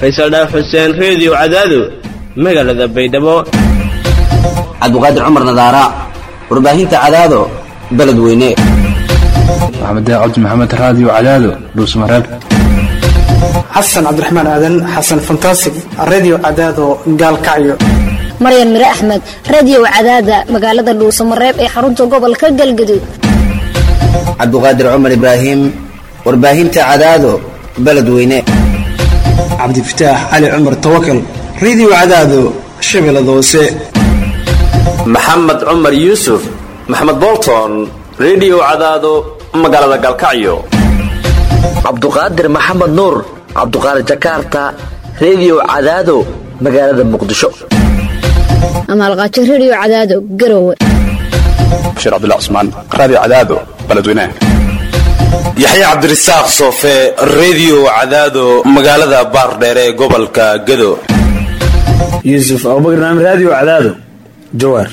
faysal dhaaf xuseen reediyo cadaado magaalada baydhabo cabdiqaadir cumar nadaara warbaahinta cadaado beledweyne maxamed cabdi maxamed raadiyo cadaado dhuusmareeb xasan cabdiraxmaan aadan xasan fantasig redio cadaado gaalkacyo maryan mire axmed radiyow cadaada magaalada dhuusamareeb ee xarunta gobolka galgaduud cabdiqaadir cumar ibraahim warbaahinta cadaado beledweyne cabdifataax cali cumar tawakal redio cadaado shabeellada hoose maxamed cumar yuusuf maxamed bolton redio cadaado magaalada galkacyo cabduqaadir maxamed nuur cabduqaadir jakarta redio cadaado magaalada muqdisho amaalqaajo rediyo cadaado garowe bashiir cabdullah cusmaan raadiyo cadaado beledweynaha yaxya cabdirasaaq soofe redio cadaado magaalada baardheere ee gobolka gado yuusuf abubakar naam raadiyo cadaado jawaar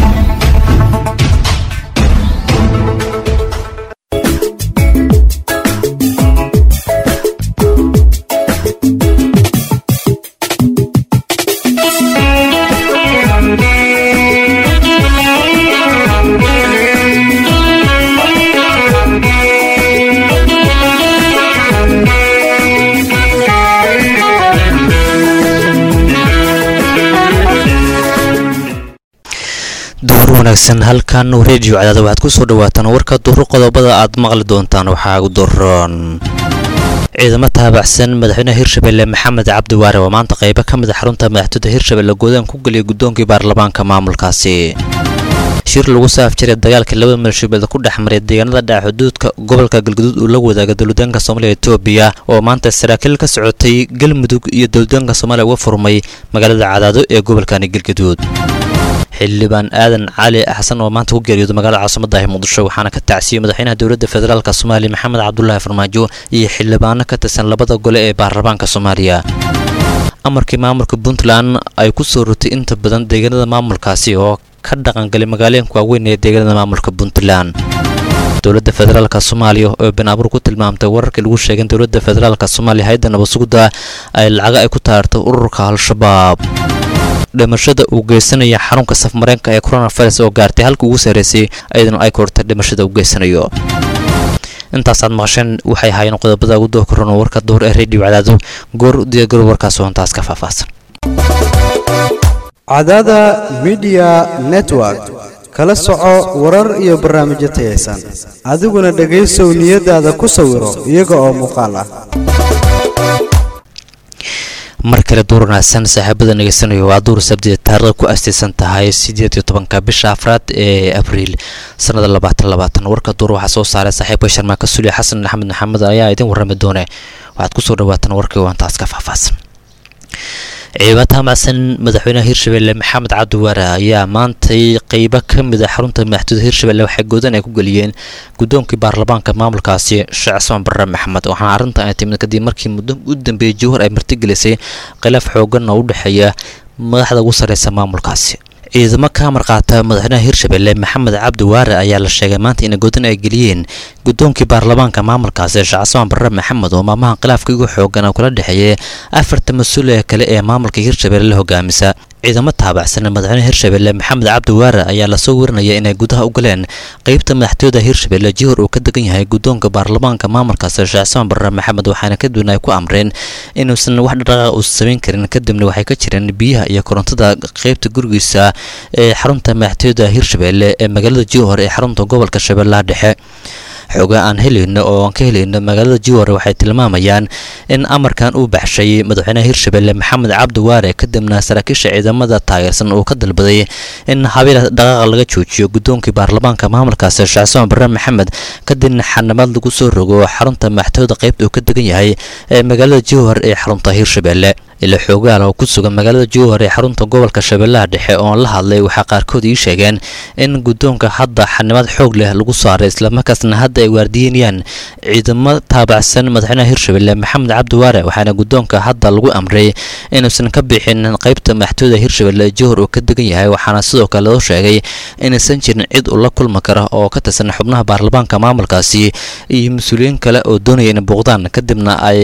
duhur wanaagsan halkan reediyo cadaada waxaad ku soo dhawaataan warka duhur qodobada aad maqli doontaan waxaa ugu daroon ciidamo taabacsan madaxweynaha hirshabelle maxamed cabdi waare oo maanta qaybo ka mid a xarunta madaxtooyda hirshabelle goodaan ku geliyay guddoonkii baarlamaanka maamulkaasi shir lagu saafjiray dagaalka labada maalshubeed ku dhex maray deegaanada dhaca xuduudka gobolka galguduud uu la wadaaga dowladaanka soomaaliya etoobiya oo maanta saraakiil ka socotay galmudug iyo dowladaanka soomaaliya uga furmay magaalada cadaado ee gobolkani galguduud xildhibaan aadan cali xasan oo maanta ku geeriyooday magaalada caasimadahi muqdisho waxaana ka tacsiyey madaxweynaha dowladda federaalk soomaaliya maxamed cabdulaahi farmaajo iyo xildhibaano ka tirsan labada gole ee baarlamaanka soomaaliya amarkii maamulka puntland ay ku soo rotay inta badan deegaanada maamulkaasi oo ka dhaqangalay magaalooyinka waaweyn ee deegaanada maamulka puntland dowladda federaalk soomaaliya oo been abuur ku tilmaamtay wararkii lagu sheegay in dowladda federaalk soomaaliya hay-adda nabadsugda ay lacaga ay ku taartay ururka al-shabaab dhimashada uu geysanaya xarunka safmareenka ee coronavirus oo gaartay halka ugu sarreysay ayadana ay kortay dhimashada uu geysanayo intaasaad maqasheen waxay ahaayeen qodobada ugu doo korona warka duhur ee redio cadaado goor diyagoor warkaas oo intaas ka faahfaahsan cadaada midiya network kala soco warar iyo barnaamijyo tayaysan adiguna dhegaysow niyadaada ku sawiro iyaga oo muuqaal ah mar kale duur wanaagsan saaxiibada ngeysanayo waa duur sabtida taarikhda ku astaysan tahay sideed iyo tobanka bisha afraad ee abriil sanada labaatan labaatan warka duur waxaa soo saaray saaxiibka sharmaaka suliya xasan axmed maxamed ayaa idin warrami doone waxaad kusoo dhawaataan warkii oo intaas ka faahfaahsan ciidamo taamacsan madaxweynaha hirshabelle maxamed cabdi waare ayaa maantay qeybo ka mid a xarunta madaxtooyda hirshabelle waxay goodan ay ku geliyeen guddoonkii baarlamaanka maamulkaasi sheekh cismaan barre maxamed waxaana arrintan ay timid kadib markii muddo u dambeeyey jawhar ay martigelisay khilaaf xoogan oo u dhexeeya madaxda ugu sarreysa maamulkaasi ciidamo ka amar qaata madaxweynaha hirshabelle maxamed cabdi waare ayaa la sheegay maanta in goodan ay geliyeen guddoonkii baarlamaanka maamulkaasi sheekh cismaan barre maxamed oo maamaha khilaafka ugu xoogan oo kula dhexeeyay afarta mas-uul ee kale ee maamulka hirshabelle la hogaamisa ciidamo taabacsan madaxweynaha hirshabelle maxamed cabdi waare ayaa lasoo warinaya inay gudaha u galeen qeybta madaxtooyada hirshabelle jihor uu ka degan yahay guddoonka baarlamaanka maamulkaasi sheekh cismaan barre maxamed waxaana kadibna ay ku amreen inuusan wax dhaqaaqa uusan samayn karin kadibna waxay ka jireen biyaha iyo korontada qeybta gurigiisa ee xarunta madaxtooyada hirshabelle ee magaalada jihor ee xarunta gobolka shabeellaha dhexe xooga aan helayno oo aan ka helayno magaalada jiware waxay tilmaamayaan in amarkan uu baxshay madaxweynaha hirshabelle maxamed cabdi waare kadibna saraakiisha ciidamada taageersan uu ka dalbaday in habeela dhaqaaqa laga joojiyo guddoonkii baarlamaanka maamulkaasi sheekh cismaan barre maxamed kadibna xanimad lagu soo rogo xarunta madaxtooyada qaybta uu ka degan yahay ee magaalada jiwar ee xarunta hirshabelle ila xoogaal oo ku sugan magaalada jowhar ee xarunta gobolka shabeellaha dhexe oon la hadlay waxaa qaarkood ii sheegeen in guddoonka hadda xanimad xoog leh lagu saaray islamarkaasna hadda ay waardiyenayaan ciidamo taabacsan madaxweynaha hirshabelle maxamed cabdi waare waxaana guddoonka hadda lagu amray inuusan ka bixin qaybta madaxtooyada hirshabelle ee jowhar uu ka degan yahay waxaana sidoo kale loo sheegay inaysan jirin cid ula kulmi kara oo ka tirsan xubnaha baarlamaanka maamulkaasi iyo mas-uuliyiin kale oo doonaya inay booqdaan kadibna ay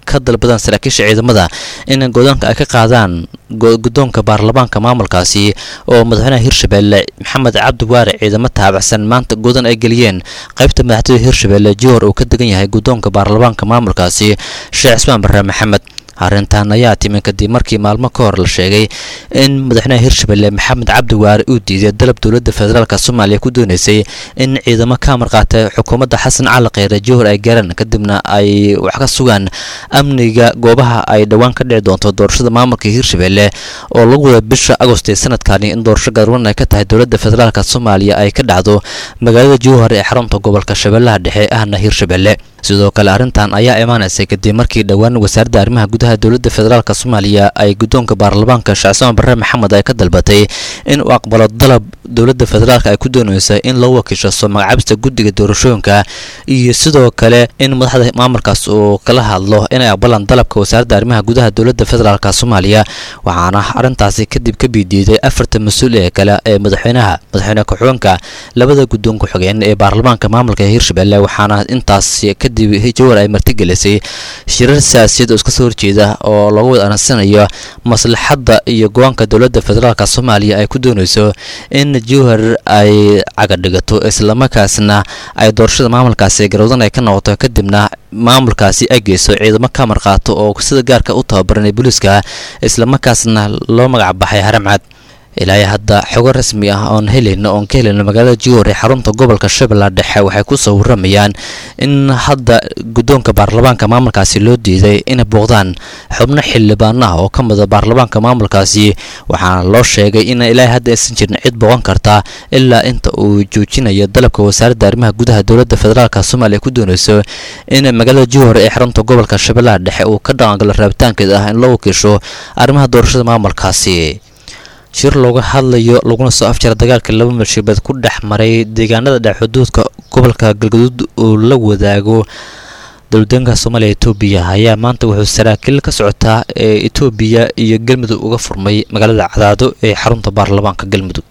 ka dalbadaan saraakiisha ciidamada in godoonka ay ka qaadaan guddoonka baarlamaanka maamulkaasi oo madaxweynaha hirshabelle maxamed cabdi waare ciidamo taabacsan maanta godan ay geliyeen qaybta madaxtooyada hirshabelle jihor uu ka degan yahay guddoonka baarlamaanka maamulkaasi sheekh cismaan barre maxamed arrintan ayaa timi kadib markii maalmo ka hor la sheegay in madaxweynaha hirshabelle maxamed cabdi waare uu diiday dalab dowladda federaalk soomaaliya ku dooneysay in ciidamo ka marqaata xukuumadda xasan cali kheyre jihor ay gaaraan kadibna ay wax ka sugaan amniga goobaha ay dhowaan ka dhici doonto doorashada maamulka hirshabelle oo lagu wada bisha agost ee sanadkani in doorasho gaarwan ay ka tahay dowladda federaalk soomaaliya ay ka dhacdo magaalada jowhar ee xarunta gobolka shabeellaha dhexe ahna hirshabelle sidoo kale arrintan ayaa imaanaysay kadib markii dhowaan wasaaradda arrimaha gudaha dowladda federaalk soomaaliya ay guddoonka baarlamaanka sheecsmaan barre maxamed ay ka dalbatay in uu aqbalo dalab dowladda federaalk ay ku doonaysa in lagu wakiishaso magacaabista guddiga doorashooyinka iyo sidoo kale in madaxda maamulkaas uu kala hadlo inay aqbalaan dalabka wasaaradda arrimaha gudaha dowladda federaalk soomaaliya waxaana arrintaasi kadib ka biidiiday afarta mas-uul ee kale ee madaxweynaha madaxweyne ku-xigeenka labada guddoon ku-xigeen ee baarlamaanka maamulka hirshabelle waxaana intaas kadib jawar ay martigelisay shirar siyaasiyaed oo iska soo horjeeda oo loogu wada anansanayo maslaxadda iyo go-aanka dowladda federaalk soomaaliya ay ku doonayso in jowhar ay cagadhigato islamarkaasna ay doorashada maamulkaasi garowdan ay ka noqoto kadibna maamulkaasi ay geyso ciidamo ka marqaato oo sida gaarka u tababaran ee booliiska islamarkaasna loo magac baxay haramcad ilaahay hadda xogo rasmi ah oon helayno oon ka helayno magaalada jowhar ee xarunta gobolka shabeella dhexe waxay ku soo waramayaan in hadda guddoonka baarlamaanka maamulkaasi loo diiday inay booqdaan xubno xildhibaan ah oo ka mida baarlamaanka maamulkaasi waxaana loo sheegay in ilaahay hadda aysan jirin cid booqan karta ilaa inta uu joojinayo dalabka wasaaradda arrimaha gudaha dowladda federaalk soomaaliya ku doonayso in magaalada jowhar ee xarunta gobolka shabeellaha dhexe uu ka dhaqangalo raabitaankeeda ah in loo wakiisho arrimaha doorashada maamulkaasi shir looga hadlayo laguna soo afjara dagaalka laba malshibeed ku dhex maray deegaanada dhex xuduudka gobolka galgaduud uu la wadaago dowladeenka soomaaliya etoobiya ayaa maanta wuxuu saraakiil ka socotaa ee etoobiya iyo galmudug uga furmay magaalada cadaado ee xarunta baarlamaanka galmudug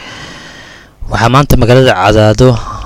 waxaa maanta magaalada cadaado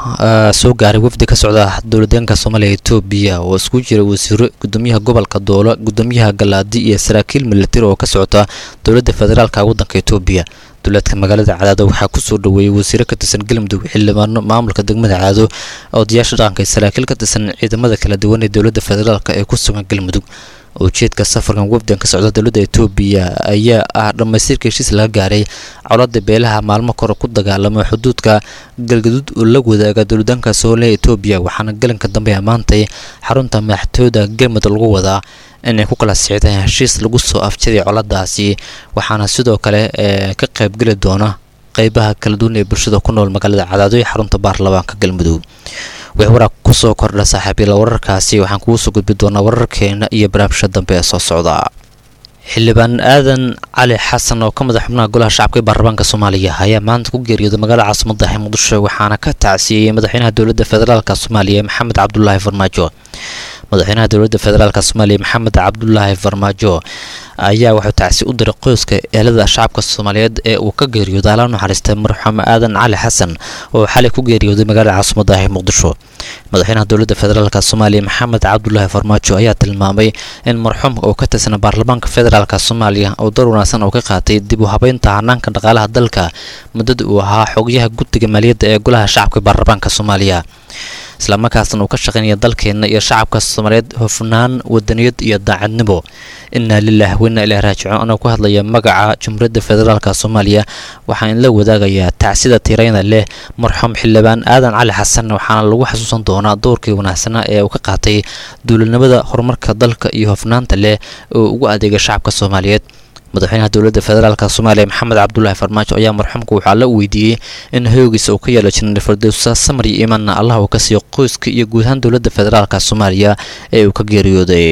soo gaaray wafdi ka socda dowladeenka soomaaliya etoobiya oo isku jira wasiiro gudoomiyaha gobolka doolo gudoomiyaha galaadi iyo saraakiil milatari oo ka socota dowladda federaalka waddanka etoobiya dowlaadka magaalada cadaado waxaa kusoo dhaweeyey wasiiro ka tirsan galmudug xildhibaano maamulka degmada cadaado odayaasha dhaqanka iyo saraakiil ka tirsan ciidamada kala duwan ee dowladda federaalk ee ku sugan galmudug ujeedka safarkan wafdan ka socda dowladda etoobiya ayaa ah dhammaystirka heshiis laga gaaray colaada beelaha maalmo kore ku dagaalamay xuduudka galgaduud oo la wadaaga dowladaanka soomaliya etoobiya waxaana galanka dambe ammaantay xarunta madaxtooyada galmudug lagu wadaa inay ku kala sicdeen heshiis lagu soo afjaday coladaasi waxaana sidoo kale ka qaybgeli doona qeybaha kala duwan ee bulshada ku nool magaalada cadaado ee xarunta baarlamaanka galmudug wix waraaq kusoo kordha saaxiibyala wararkaasi waxaan kugu soo gudbi doonaa wararkeena iyo barnaamijka dambe ee soo socda xildhibaan aadan cali xasan oo ka madax xubnaha golaha shacabka ee baarlamaanka soomaaliya ayaa maanta ku geeriyooday magaalada caasimada ee muqdisho waxaana ka tacsiiyey madaxweynaha dowladda federaalk soomaaliya maxamed cabdulaahi farmaajo madaxweynaha dowladda federaalk soomaaliya maxamed cabdulaahi farmaajo ayaa wuxuu tacsi u diray qoyska ehelada shacabka soomaaliyeed ee uu ka geeriyooday ala naxariistay marxuum aadan cali xasan oo xalay ku geeriyooday magaalada caasimada ee muqdisho madaxweynaha dowladda federaalk soomaaliya maxamed cabdulaahi farmaajo ayaa tilmaamay in marxuumka uu ka tirsan baarlamaanka federaalk soomaaliya oo door wanaagsan uu ka qaatay dib u habeynta hanaanka dhaqaalaha dalka muddada uu ahaa xogayaha guddiga maaliyadda ee golaha shacabka baarlamaanka soomaaliya islamarkaasna uu ka shaqaynaya dalkeenna iyo shacabka soomaaliyeed hofnaan wadaniyad iyo daacadnimo inaa lilah weinaa ilaah raajicuun anoo ku hadlaya magaca jumhuuriyadda federaalk soomaaliya waxaan inla wadaagayaa tacsida tirayna leh marxuum xildhibaan aadan cali xasan waxaana lagu xasuusan doonaa doorkii wanaagsanaa ee uu ka qaatay duulinimada horumarka dalka iyo hofnaanta leh oo ugu adeegay shacabka soomaaliyeed madaxweynaha dowladda federaalk soomaaliya maxamed cabdulaahi farmaajo ayaa marxuumka waxaa la weydiiyey in hoogiisa uu ka yeelo jenaraal fardowsa samar iyo imaanna allah uu ka siiyo qoyska iyo guud ahaan dowladda federaalk soomaaliya ee uu ka geeriyooday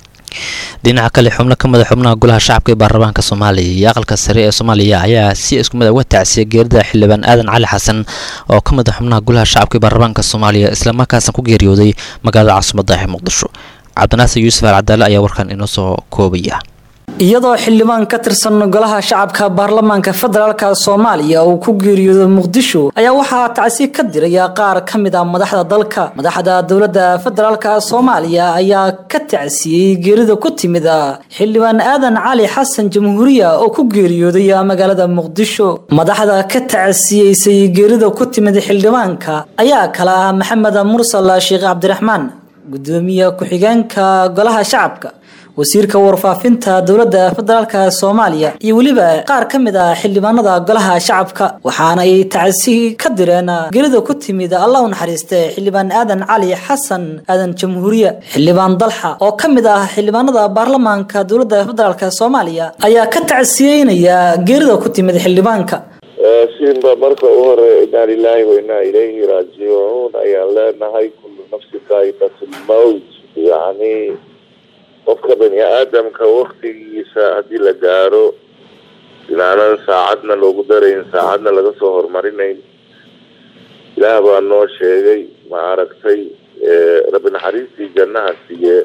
dhinaca kale xubno ka mid a xubnaha golaha shacabka ee baarlamaanka soomaaliya iyo aqalka sare ee soomaaliya ayaa si isku mid a uga tacsiyay geerida xildhibaan aadan cali xasan oo ka mid a xubnaha golaha shacabka ee baarlamaanka soomaaliya islamarkaasna ku geeriyooday magaalada caasimada ee muqdisho cabdinaasir yuusuf al cadaale ayaa warkan inoo soo koobaya iyadoo xildhibaan ka tirsan golaha shacabka baarlamaanka federaalka soomaaliya uu ku geeriyooday muqdisho ayaa waxaa tacsi ka diraya qaar ka mid ah madaxda dalka madaxda dowladda federaalka soomaaliya ayaa ka tacsiyey geerida ku timid xildhibaan aadan cali xasan jamhuuriya oo ku geeriyooday magaalada muqdisho madaxda ka tacsiyeysay geerida ku timid xildhibaanka ayaa kala ah maxamed mursal sheekh cabdiraxmaan gudoomiye ku-xigeenka golaha shacabka wasiirka warfaafinta dowladda federaalka soomaaliya iyo weliba qaar ka mid ah xildhibaanada golaha shacabka waxaana ay tacsi ka direen geerida ku timid allah u naxariiste xildhibaan aadan cali xasan aadan jamhuuriye xildhibaan dalxa oo ka mid ah xildhibaanada baarlamaanka dowladda federaalka soomaaliya ayaa ka tacsiyeynaya geerida ku timid xildhibaanka siinba marka u hore inaa lilaahi wa inaa ilayhi raajicuun ayaan leenahay kullu nafsi daa'iqatlmowt yani qofka bani aadamka waktigiisa haddii la gaaro inaanan saacadna loogu darayn saacadna laga soo horumarinayn ilaah baa noo sheegay ma aragtay rabbi naxariistii jannaha siiye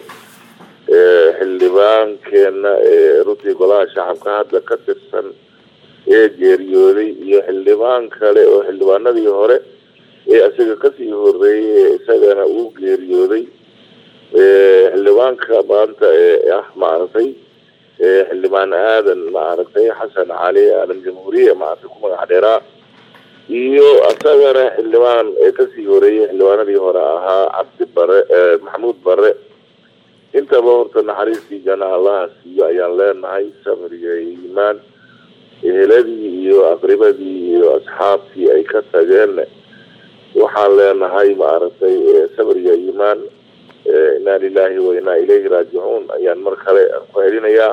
xildhibaankeenna ee runtii golaha shacabka hadda ka tirsan ee geeriyooday iyo xildhibaan kale oo xildhibaanadii hore ee isaga kasii horeeyay ee isagana uu geeriyooday xildhibaanka maanta ee ah maaragtay xildhibaan aadan maaragtay xasan cali aadan jamhuuriya maaragtay ku magac dheeraa iyo isagana xildhibaan ee kasii horeeyay xildhibaanadii hore ahaa cabdi bare maxamuud bare intaba horta naxariistii jana allaha siiyo ayaan leenahay samriga iimaan eheladii iyo aqribadii iyo asxaabtii ay ka tageen waxaan leenahay maaragtay samriga iimaan inaa lilaahi wa inaa ilayhi raajicuun ayaan mar kale ku celinayaa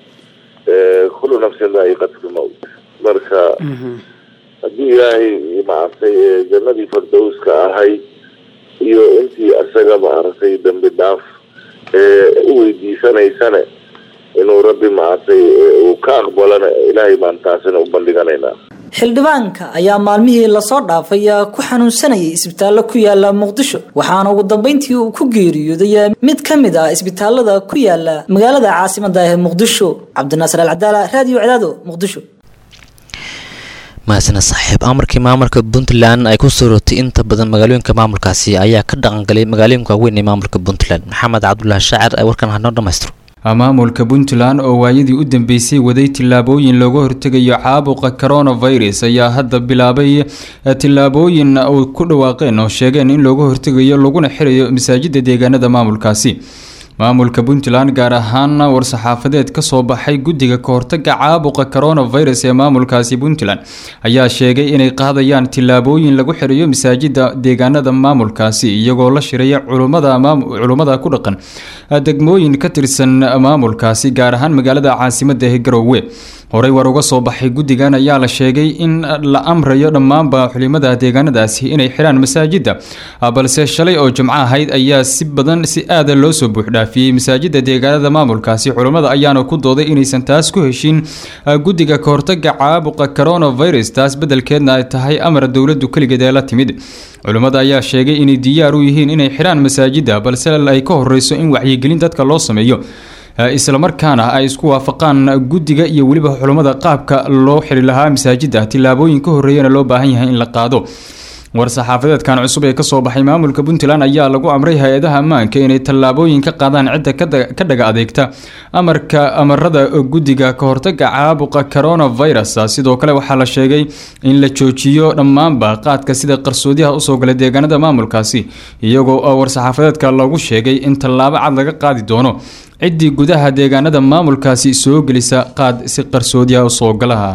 kullu nafsin daa'iqatlmowt marka haddii ilaahay maaragtay jannadii fardowska ahay iyo intii isaga maaragtay dambi dhaaf u weydiisanaysane inuu rabbi maaragtay uu ka aqbalana ilaahay baan taasina u bandhiganaynaa xildhibaanka ayaa maalmihii lasoo dhaafay ku xanuunsanayay isbitaallo ku yaala muqdisho waxaana ugu dambeyntii uu ku geeriyooday mid ka mid ah isbitaalada ku yaala magaalada caasimada ee muqdisho cabdinaasir alcadaala raadiyo cadaado muqdisho mahasana saaxiib amarkii maamulka puntland ay ku soo rootay inta badan magaalooyinka maamulkaasi ayaa ka dhaqangalay magaalooyinka waaweyn ee maamulka puntland maxamed cabdulaahi shaacir ee warkan hanoo dhammaystiro maamulka puntland oo waayadii u dambeysay waday tillaabooyin looga hortegayo caabuqa coronavirus ayaa hadda bilaabay tillaabooyin ay ku dhawaaqeen oo sheegeen in looga hortegayo laguna xirayo masaajida deegaanada maamulkaasi maamulka puntland gaar ahaan war-saxaafadeed kasoo baxay guddiga kahortaga caabuqa coronavirus ee maamulkaasi puntland ayaa sheegay inay qaadayaan tillaabooyin lagu xirayo masaajida deegaanada maamulkaasi iyagoo la shiraya culummada ku dhaqan degmooyin ka tirsan maamulkaasi gaar ahaan magaalada caasimada ee garowe horey war uga soo baxay guddigan ayaa la sheegay in la amrayo dhammaanba xulimada deegaanadaasi inay xiraan masaajida balse shalay oo jimco ahayd ayaa si badan si aada loo soo buuxdhaafiyey masaajida deegaanada maamulkaasi culummada ayaana ku dooday inaysan taas ku heshin guddiga kahortaga caabuqa coronavirus taas bedelkeedna ay tahay amar dowladu keligeed ee la timid culummada ayaa sheegay inay diyaar u yihiin inay xiraan masaajida balse ay ka horeyso in wacyigelin dadka loo sameeyo islamarkaana ay isku waafaqaan guddiga iyo weliba xulummada qaabka loo xiri lahaa masaajida tillaabooyin ka horreeyana loo baahan yahay in la qaado war-saxaafadeedkan cusub ee kasoo baxay maamulka puntland ayaa lagu amray hay-adaha ammaanka inay tallaabooyin ka qaadaan cidda ka dhaga adeegta amarka amarada guddiga kahortaga caabuqa coronavirus sidoo kale waxaa la sheegay in la joojiyo dhammaanba qaadka sida qarsoodiyaha usoo gala deegaanada maamulkaasi iyagoo war-saxaafadeedka lagu sheegay in tallaabo cad laga qaadi doono ciddii gudaha deegaanada maamulkaasi soo gelisa qaad si qarsoodiyaha usoo galaha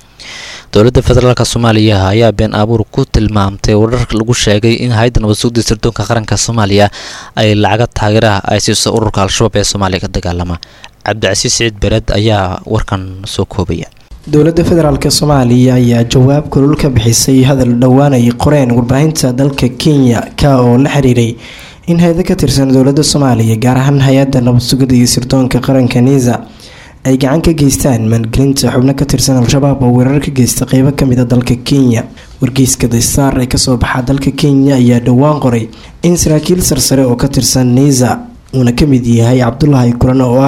dowladda federaalk soomaaliya ayaa been abuur ku tilmaamtay warar lagu sheegay in hay-adda nabadsuugda sirdoonka qaranka soomaaliya ay lacaga taageeraha ay siiso ururka al-shabaab ee soomaaliya ka dagaalama cabdicasiis siciid bered ayaa warkan soo koobaya dowladda federaalk soomaaliya ayaa jawaab kulul ka bixisay hadal dhowaanay qoreen warbaahinta dalka kenya ka oo la xiriiray in hay-ada ka tirsan dowladda soomaaliya gaar ahaan hay-adda nabadsugida iyo sirdoonka qaranka niisa ay gacan ka geystaan maalgelinta xubno ka tirsan al-shabaab oo weerar ka geysta qeybo kamid a dalka kenya wargeyska daystar ee kasoo baxa dalka kenya ayaa dhowaan qoray in saraakiil sarsare oo ka tirsan niisa uuna kamid yahay cabdulaahi kulan oo ah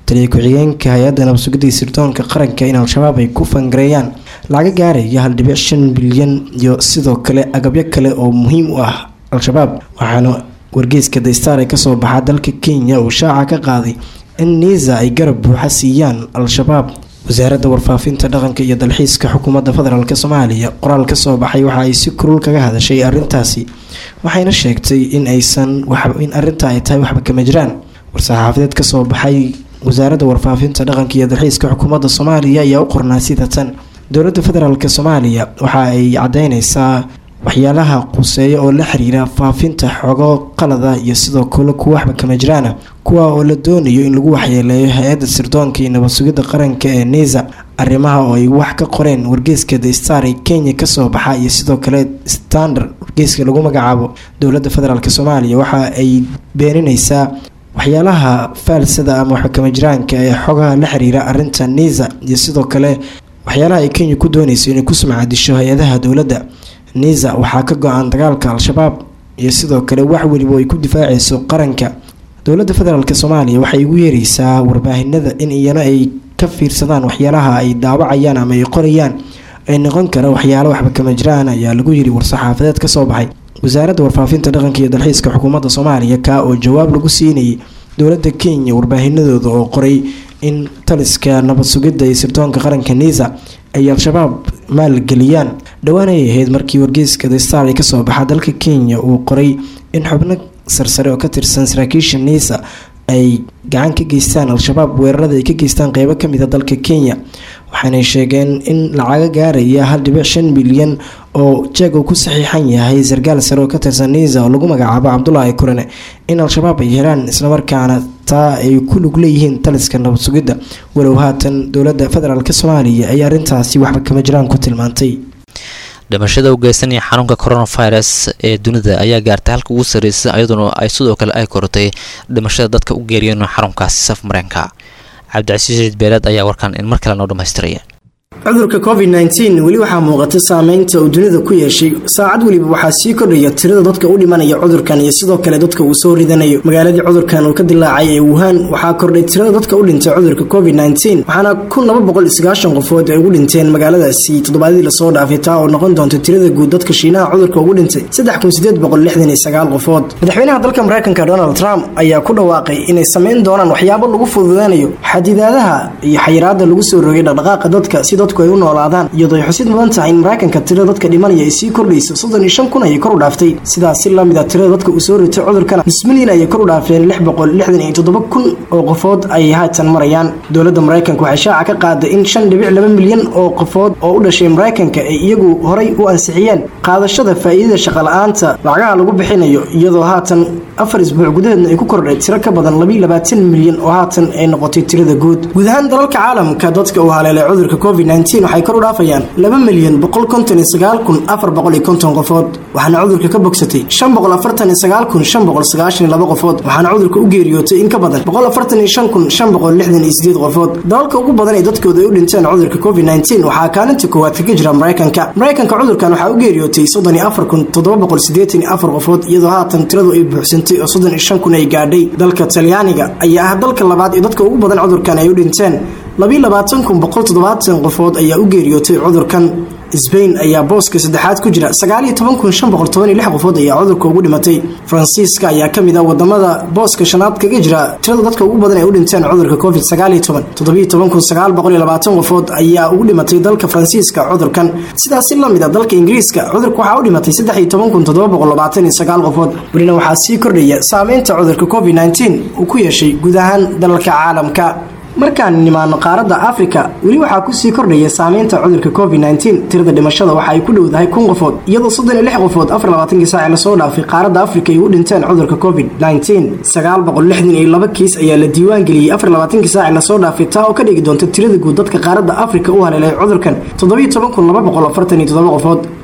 taliya ku-xigeenka hay-adda nabadsugidda sirdoonka qaranka in al-shabaab ay ku fangareeyaan laga gaaraya hal dhibic shan bilyan iyo sidoo kale agabyo kale oo muhiim u ah al-shabaab waxaana wargeyska daystar ee kasoo baxaa dalka kenya uu shaaca ka qaaday in niisa ay garab buuxa siiyaan al-shabaab wasaaradda warfaafinta dhaqanka iyo dalxiiska xukuumadda federaalk soomaaliya qoraal kasoo baxay waxa ay si kurul kaga hadashay arintaasi waxayna sheegtay in aysan in arinta ay tahay waxba kama jiraan war-saxaafadeed kasoo baxay wasaaradda warfaafinta dhaqanka iyo dalxiiska xukuumadda soomaaliya ayaa u qornaa sida tan dowladda federaalk soomaaliya waxa ay cadeyneysaa waxyaalaha quseeya oo la xiriira faafinta xogo qalada iyo sidoo kale kuwa waxba kama jiraana kuwa oo la doonayo in lagu waxyeeleeyo hay-adda sirdoonka iyo nabadsugidda qaranka ee nisa arrimaha oo ay wax ka qoreen wargeyska the star ee kenya kasoo baxa iyo sidoo kale standard wargeyska lagu magacaabo dowladda federaalk soomaaliya waxa ay beenineysaa waxyaalaha faalsada ama waxba kama jiraanka ee xogaha la xiriira arinta nisa iyo sidoo kale waxyaalaha ay kenya ku dooneyso inay ku sumcadisho hay-adaha dowladda nisa waxaa ka go-an dagaalka al-shabaab iyo sidoo kale wax weliba ay ku difaaceyso qaranka dowladda federaalk soomaaliya waxay ugu yeereysaa warbaahinada in iyana ay ka fiirsadaan waxyaalaha ay daawacayaan ama ay qorayaan ay noqon kara waxyaalo waxba kama jiraan ayaa lagu yiri war-saxaafadeed kasoo baxay wasaaradda warfaafinta dhaqanka iyo dalxiiska xukuumadda soomaaliya kaa oo jawaab lagu siinayay dowladda kenya warbaahinadooda oo qoray in taliska nabad sugidda iyo sirdoonka qaranka nisa ay al-shabaab maalgeliyaan dhowaan ay ahayd markii wargeyska the star ay kasoo baxa dalka kenya uu qoray in xubno sarsare oo ka tirsan saraakiisha nisa ay gacan ka geystaan al-shabaab weerarada ay ka geystaan qeybo kamida dalka kenya waxaanay sheegeen in lacaga gaaraya hal dhibic shan bilyan oo jeeg uu ku saxiixan yahay sarkaal sare oo ka tirsan nisa oo lagu magacaabo cabdulaahi kurane in al-shabaab ay helaan islamarkaana taa ay ku lug leeyihiin taliska nabad sugidda walow haatan dowladda federaalk soomaaliya ay arrintaasi waxba kama jiraan ku tilmaantay dhimashada u geysanaya xanuunka coronavirus ee dunida ayaa gaartay halka ugu sarreysay iyaduna ay sidoo kale ay korotay dhimashada dadka u geeriyoon xarunkaasi saf mareenka cabdicasiis ciid beeleed ayaa warkan in mar kale noo dhammaystiraya cudurka covid nteen weli waxaa muuqata saameynta uu dunida ku yeeshay saacad weliba waxaa sii kordhaya tirada dadka u dhimanaya cudurkan iyo sidoo kale dadka uu soo ridanayo magaaladii cudurkan uu ka dilaacay ee wuhan waxaa kordhay tirada dadka u dhintay cudurka covid nteen waxaana kun laba boqol sagaashan qofood ay ugu dhinteen magaaladaasi toddobaadii lasoo dhaafay taa oo noqon doonta tirada guud dadka shiinaha cudurka ugu dhintay saddex kun sideed boqol lixdan iyo sagaal qofood madaxweynaha dalka mareykanka donald trump ayaa ku dhawaaqay inay sameyn doonaan waxyaabo lagu fududaanayo xadidaadaha iyo xayiraada lagu soo rogay dhaqdhaqaaqa dadka si dadku ay u noolaadaan iyadoo ay xusid mudan tahay in mareykanka tirada dadka dhimanaya ay sii kordhayso soddon iyo shan kun ayay kor u dhaaftay sidaas si lamid a tirada dadka uu soo ritay cudurkana nus milyan ayay kor u dhaafeen lix boqol lixdan iyo toddoba kun oo qofood ayay haatan marayaan dowladda mareykanka waxay shaaca ka qaaday in shan dhibic laba milyan oo qofood oo u dhashay mareykanka ay iyagu horay u ansixiyeen qaadashada faa'iidada shaqala-aanta lacagaha lagu bixinayo iyadoo haatan afar isbuuc gudaheedna ay ku kordhay tiro ka badan labiiyo labaatan milyan oo haatan ay noqotay tirada guud guud ahaan dalalka caalamka dadka uu haleelay cudurka covid waxay kor u dhaafayaan laba milyan boqol konton iyo sagaal kun afar boqol iyo konton qofood waxaana cudurka ka bogsatay shan boqol afartan iyo sagaal kun shan boqol sagaashan iyo laba qofood waxaana cudurka u geeriyootay in ka badan boqol afartan iyo shan kun shan boqol lixdan iyo sideed qofood dalalka ugu badan ee dadkooda ay u dhinteen cudurka covid nteen waxaa kaalinta koowaad kaga jira mareykanka mareykanka cudurkan waxaa u geeriyootay soddon iyo afar kun toddoba boqol sideetan iyo afar qofood iyadoo haatan tiradu ay buuxsantay oo soddon iyo shan kun ay gaadhay dalka talyaaniga ayaa ah dalka labaad ee dadka ugu badan cudurkan ay u dhinteen labiiyo labaatan kun boqol toddobaatan qofood ayaa u geeriyootay cudurkan sbain ayaa booska saddexaad ku jira sagaaliyo toban kun shan boqol toban iyo lix qofood ayaa cudurka ugu dhimatay faransiiska ayaa kamid ah wadamada booska shanaad kaga jira tirada dadka ugu badan ay u dhinteen cudurka covid sagaaliyo toban toddobiyo toban kun sagaal boqol iyo labaatan qofood ayaa ugu dhimatay dalka faransiiska cudurkan sidaas si lamid a dalka ingiriiska cudurka waxaa u dhimatay saddex iyo toban kun toddoba boqol labaatan iyo sagaal qofood welina waxaa sii kordhaya saameynta cudurka covid nteen uu ku yeeshay guud ahaan dalalka caalamka markaan nimaano qaaradda afrika weli waxaa kusii kordhaya saameynta cudurka covid nteen tirada dhimashada waxa ay ku dhowdahay kun qofood iyadoo soddon iyo lix qofood afar labaatankii saaci lasoo dhaafay qaaradda afrika ay u dhinteen cudurka covid nteen sagaal boqol lixdan iyo laba kiis ayaa la diiwaan geliyey afar labaatankii saaci lasoo dhaafay taa oo ka dhigi doonta tirada guud dadka qaaradda afrika u haleelay cudurkan toddobiyo toban kun laba boqol afartan iyo toddoba qofood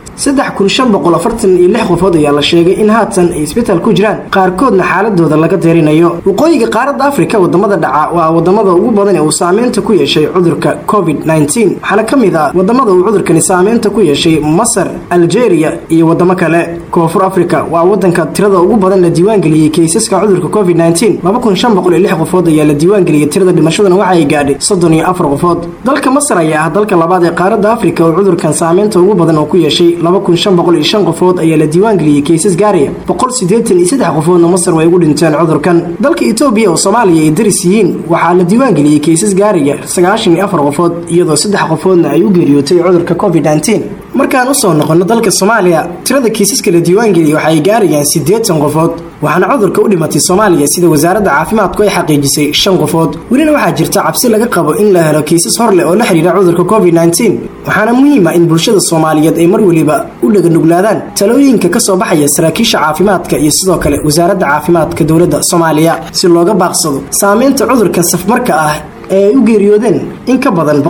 saddex kun shan boqol afartan iyo lix qofood ayaa la sheegay in haatan ay isbitaal ku jiraan qaarkoodna xaaladooda laga deerinayo waqooyiga qaaradda afrika wadamada dhaca waa wadamada ugu badan ee uu saameynta ku yeeshay cudurka covid waxaana ka mid ah wadamada uu cudurkani saameynta ku yeeshay masar algeria iyo wadamo kale koonfur africa waa wadanka tirada ugu badan la diiwaangeliyey kaysaska cudurka covid qofood ayaa la diiwaangeliyey tirada dhimashaduna waxa ay gaadhay soddon iyo afar qofood dalka masar ayaa ah dalka labaad ee qaaradda afrika oo cudurkan saameynta ugu badan oo ku yeeshay qofood ayaa la diiwaangeliyey kaysas gaaraya qofoodna masar way ugu dhinteen cudurkan dalka etoobiya oo soomaaliya ay daris yihiin waxaa la diiwaangeliyey kaysas gaaraya qofood iyadoo saddex qofoodna ay u geeriyootay cudurka covid markaan usoo noqono dalka soomaaliya tirada kiisaska la diiwaangeliyay waxa ay gaarayaan siddeetan qofood waxaana cudurka u dhimatay soomaaliya sida wasaaradda caafimaadku ay xaqiijisay shan qofood welina waxaa jirta cabsi laga qabo in la helo kiisas hor leh oo la xidhiira cudurka covid waxaana muhiima in bulshada soomaaliyeed ay mar weliba u dhaganuglaadaan talooyinka ka soo baxaya saraakiisha caafimaadka iyo sidoo kale wasaaradda caafimaadka dowladda soomaaliya si looga baaqsado saameynta cudurkan safmarka ah ee ay u geeriyoodeen in ka badan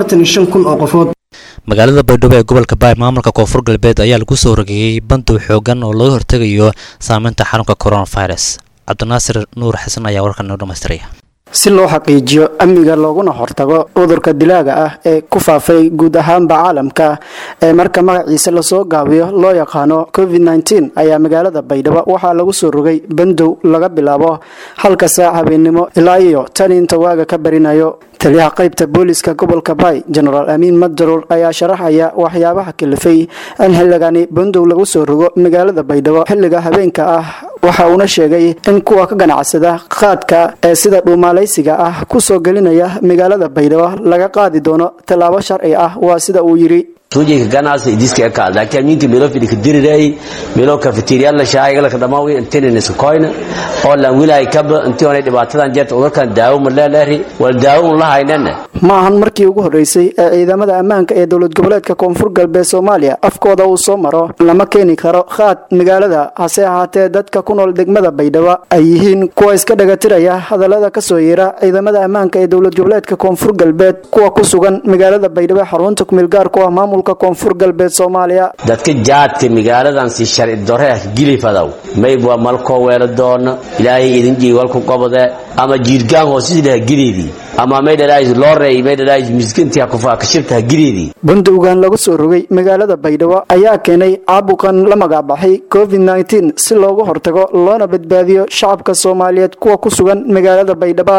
kun oo qofood magaalada baydhabo ee gobolka baay maamulka koonfur galbeed ayaa lagu soo rogeeyey bandow xoogan oo laga hortegayo saameynta xanuunka coronavirus cabdinaasir nuur xasan ayaa warkan noo dhamaystiraya si loo xaqiijiyo amniga looguna hortago cudurka dilaaga ah ee ku faafay guud ahaanba caalamka ee marka magaciisa lasoo gaabiyo loo yaqaano covid ayaa magaalada baydhabo waxaa lagu soo rogay bandow laga bilaabo halka saac habeennimo ilaa iyo tan inta waaga ka barinayo taliyaha qaybta booliska gobolka baay jenaraal amiin madjaruur ayaa sharaxaya waxyaabaha kalifay in xilligani bandow lagu soo rogo magaalada baydhabo xilliga habeenka ah waxa uuna sheegay in kuwa ka ganacsada qaadka ee sida dhuumaalaysiga ah kusoo gelinaya magaalada baydhabo laga qaadi doono tallaabo sharci ah waa sida uu yidhi tuujayka ganacsi idiska ka laakiin aminka melo fidika diriray melo cafeteria la shaayga la kadamawi intinin iska koyna oo lan wilay kaba intii hore dhibaatadan jeerta udurkan daawo ma leeleeri wal daawo la haynana ma ahan markii ugu horeysay ee ciidamada ammaanka ee dowlad goboleedka koonfur galbeed soomaaliya afkooda uu soo maro lama keeni karo qaad magaalada hase ahaatee dadka ku nool degmada baydhabo ay yihiin kuwa iska dhagatiraya hadallada kasoo yeera ciidamada ammaanka ee dowlad goboleedka koonfur galbeed kuwa ku sugan magaalada baydhabo ee xarunta kumeelgaar ku ah maamulka koonfur galbeed soomaaliya dadka jaadka magaaladan si sharci darre ah gilifadow mayb waa malkoo weelo doona ilaahay idin jiiwalku qobode ama jiirgaan hoosisidhaha gileedii ama maydhalaais loorey maydhalaais miskintii kashirtaha gileedii bandowgan lagu soo rogay magaalada baydhabo ayaa keenay caabuqan la magacbaxay covid si loogu hortago loona badbaadiyo shacabka soomaaliyeed kuwa ku sugan magaalada baydhabo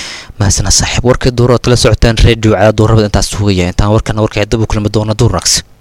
mahasana saaxiib warkii duurood kala socotaan redio cadaad duurabad intaas sugaya intaan warkana warkay dib u kulmi doona duurnags